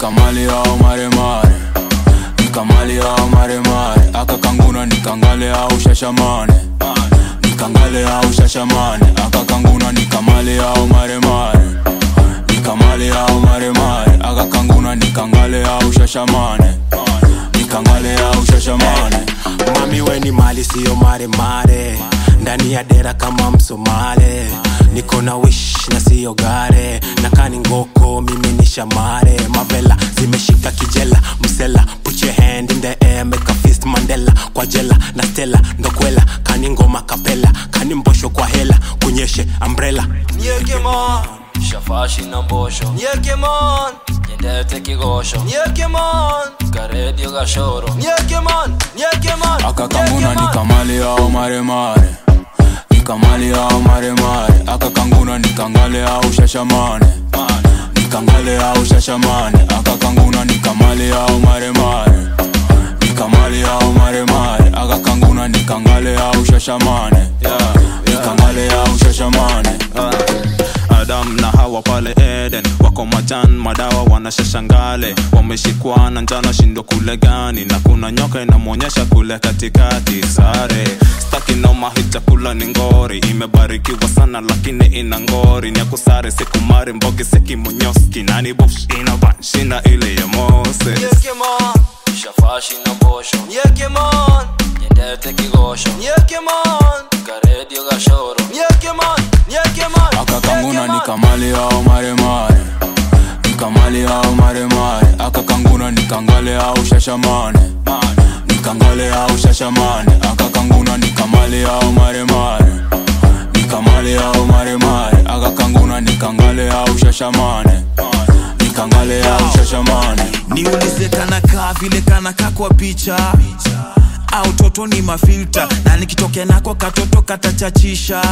nikamali au maremare nikamali au maremare akakanguna nikangale au shashamane nikangale au shashamane akakanguna nikamali au maremare nikamali au maremare akakanguna nikangale au shashamane nikangale au shashamane mami weni mali siyo maremare ndani ya dera kama msomale niko na wish na siyo gare nakani ngoko mimi ni shamare mavela zimeshika kijela msela put your hand in the air make a fist mandela kwa jela na stela ndokwela kani ngoma kapela kani mbosho kwa hela kunyeshe umbrella Nyekemon, shafashi na mbosho Nyekemon, nyendete kigosho Nyekemon, karedio gashoro Nyekemon, Nyekemon, akakanguna nikamali au maremare nikamali au maremare akakanguna nikangale au shashamane nikangale au shashamane akakanguna nikamali au maremare nikamali au maremare akakanguna nikangale au shashamane nikangale au shashamane adam na hawa pale eden wako majan madawa wanashashangale wameshikwa na njana shindo kule gani na kuna nyoka inamwonyesha kule katikati sare staki noma hii chakula ni ngori imebarikiwa sana lakini ina ngori nyakusare sikumari mbogi sekimunyoski nani bofsh ina banshina ile ya moses Nyekemon, shafashi na mbosho Nyekemon, nyendete kigosho Nyekemon, karedio gashoro Nyekemon, Nyekemon, akakanguna nikamali au maremare nikamali au maremare akakanguna nikangale au shashamane nikangale au shashamane akakanguna nikamali au maremare nikamali au maremare akakanguna nikangale au shashamane nikangale au shashamane niulize kanakaa vile kanakaa kwa picha au toto ni mafilta na nikitokea nako katoto katachachisha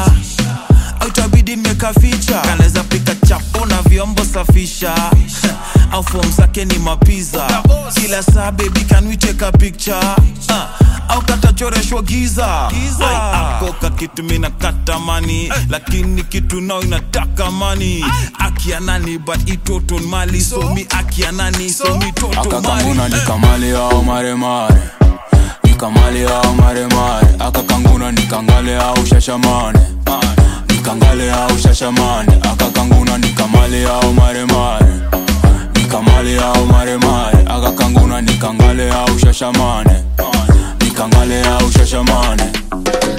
au itabidi nimekaficha kanaweza pika chapo na vyombo safisha au fom zake ni mapiza kila saa bebi kanwicheka picture uh, au katachoreshwa giza Ai, ako kakitu mina katamani lakini kitu nao inataka mani akianani but itoton mali somi akianani somi toto akakanguna mali nikamali au maremare nikamali au maremare akakanguna nikangale au shashamane nikangale au shashamane akakanguna nikamali au maremare nikamali au maremare akakanguna nikangale au shashamane nikangale au shashamane